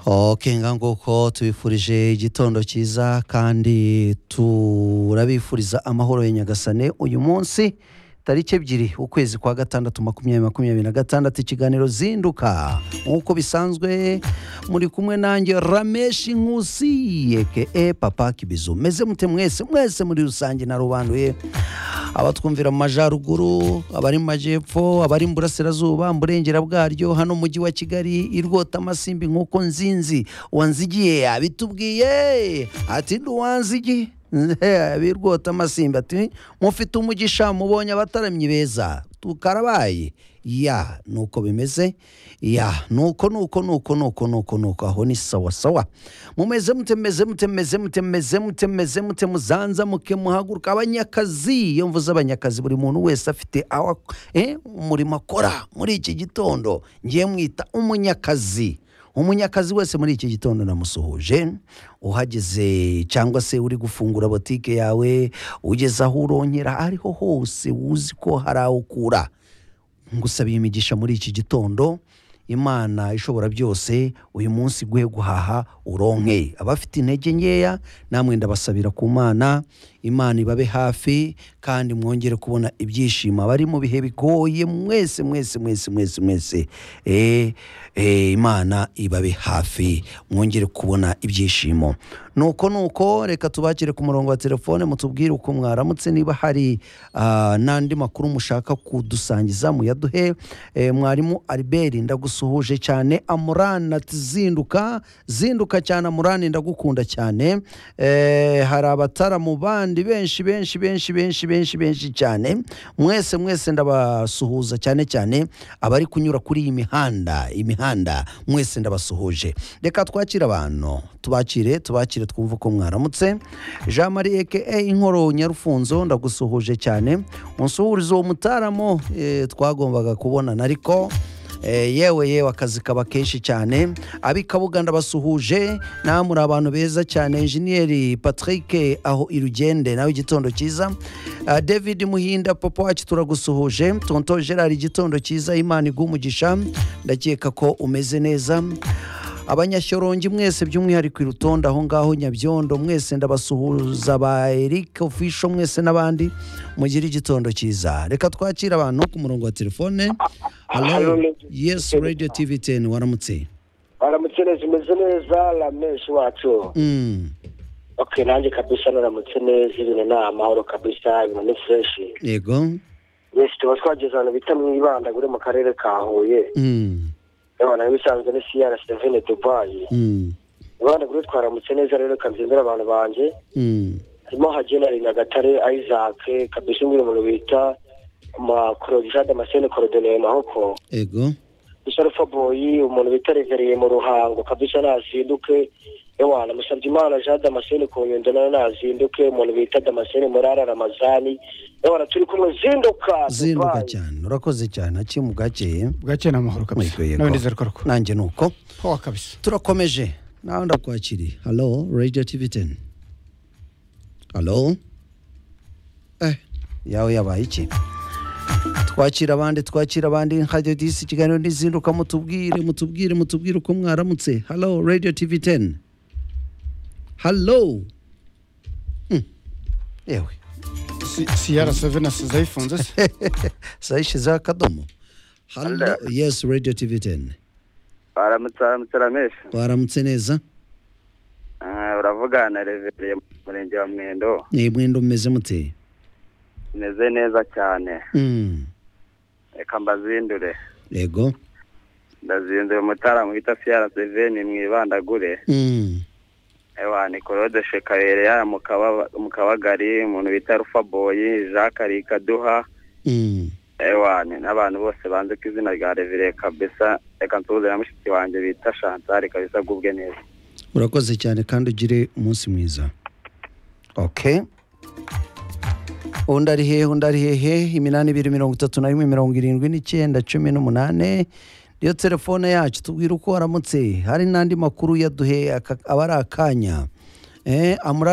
okenga nguko tubifurije igitondo cyiza kandi turabifuriza amahoro ya nyagasane uyu munsi tariki ebyiri ukwezi kwa gatandatu makumyabiri makumyabiri na gatandatu ikiganiro zinduka nk'uko bisanzwe muri kumwe nanjye rameshi nkusi yeke papa kibizu meze mute mwese mwese muri rusange narubanduye abatwumvira mu majyaruguru abari mu majyepfo abari mu burasirazuba mu burengera bwaryo hano mu mujyi wa kigali i rwota amasimbi nk'uko nzinzi wanzigiye abitubwiye ati nduwanzigiye birwota amasimbi ati mufite umugisha mubonye abataramyi beza tukarabaye ya nuko bimeze ya nuko nuko nuko nuko nuko nuko aho ni sawa sawa mumeze mute meze mute meze mute meze mute meze mute muzanza muke muhaguruka abanyakazi iyo mvuze abanyakazi buri muntu wese afite aho ak- eh, umurimo akora muri iki gitondo ngiye mwita umunyakazi umunyakazi wese muri iki gitondo namusuhuje uhageze cyangwa se uri gufungura botike yawe ugeze aho urongera ariho hose uzi ko hari aho ukura ngusabiye imigisha muri iki gitondo imana ishobora byose uyu munsi guhe guhaha uronke abafite intege nkeya namwe ndabasabira ku mana imana ibabe hafi kandi mwongere kubona ibyishimo abari mu bihe bigoye mwese mwese mwese mwese mwese Eh, eh, imana ibabe hafi mwongere kubona ibyishimo nuko nuko reka tubakire ku murongo wa telefone mutubwire uko mwaramutse niba hari ah, n'andi makuru mushaka kudusangiza muyaduhe Eh, mwarimu albert ndagusuhuje cyane amurani ati zinduka zinduka cyane amurani ndagukunda cyane Eh, hari abataramu bandi benshi benshi benshi benshi benshi benshi cyane mwese mwese ndabasuhuza cyane cyane abari kunyura kuri iyi mihanda imihanda mwese ndabasuhuje reka twakire abantu tubakire tubakire twumve uko mwaramutse jean marie eke inkoro nyarufunzo ndagusuhuje cyane unsuhuriza uwo mutaramo eh, twagombaga kubonana ariko Eh, yewe yewe akazi kaba kenshi cyane ab'i kabuganda basuhuje nawe muri abantu beza cyane enjeniyeri patrick aho irugende nawe igitondo cyiza Ah, david muhinda papa wacu turagusuhuje tonto gerard igitondo cyiza imana igumugisha ndakeka ko umeze neza abanyashyorongi mwese by'umwihariko irutonde aho ngaho nyabyondo mwese ndabasuhuza ba eric ofisho mwese n'abandi mugire igitondo cyiza reka twakire abantu ku murongo wa telefone Hello, halo Radio yes TV. radio tv 10 waramutse baramutse neza umeze neza ramenshi wacu Mm, ok nanjye kabisa naramutse neza ibintu ni amahoro kabisa ibintu ni fureshi yego benshi tuba twageze ahantu bita mu ibanda uri mu karere ka huye Mm, abana bisanzwe ni siyara sevene dubayi mm, ibanda uri twaramutse neza rero kanzindira abantu banjye mm, harimo hagenari nyagatare ayizake kabisa umwe umuntu bita makorojade amasene korodoneye mahoko yego isarufa boyi umuntu bitaregereye mu ruhango kabisa nazinduke ewa namusabye imana jean damascene ku nyundo nayo nazinduke umuntu bita damascene murara ramazani ewa turi kumwe zinduka zinduka Dubai. cyane urakoze cyane akiye mu gake bwakeye ni amahoro kabisa Yego, yego. nawe ndizera ko aruko nanjye nuko pawa kabisa turakomeje nawe ndakwakiriye halo radio tv 10 halo eh yawe yabaye iki twakira abandi twakira abandi radio disi ikiganiro n'izinduka mutubwire mutubwire mutubwire uko mwaramutse halo radio tv 10 halo Hmm. yewe siyara sevena zayifunze se sayishizeho akadomo halo Hello. yes radio tv 10 baramutse baramutse ramesha waramutse neza Ah, uravugana na revereye mu murenge wa mwendo ni mwendo mumeze mute umeze neza cyane Mm. reka mbazindure yego ndazindura umutaramu wita siyara seveni mwibandagure Mm. ewa ni korode shekayere mu Kaba- mu kabagari umuntu bita rufa boyi jacques arikaduha Mm. ewa ni n'abantu bose banze ku izina rya revereye kabisa reka nsuhuze na mushiki wanjye bita shantari kabisa agubwe neza urakoze cyane kandi ugire umunsi mwiza okay undi ari hehe undi ari hehe iminani ibiri mirongo itatu na rimwe mirongo irindwi n'icyenda cumi n'umunane niyo telefone yacu tubwire uko waramutse hari n'andi makuru yaduhe aka- aba ari akanya eh, amura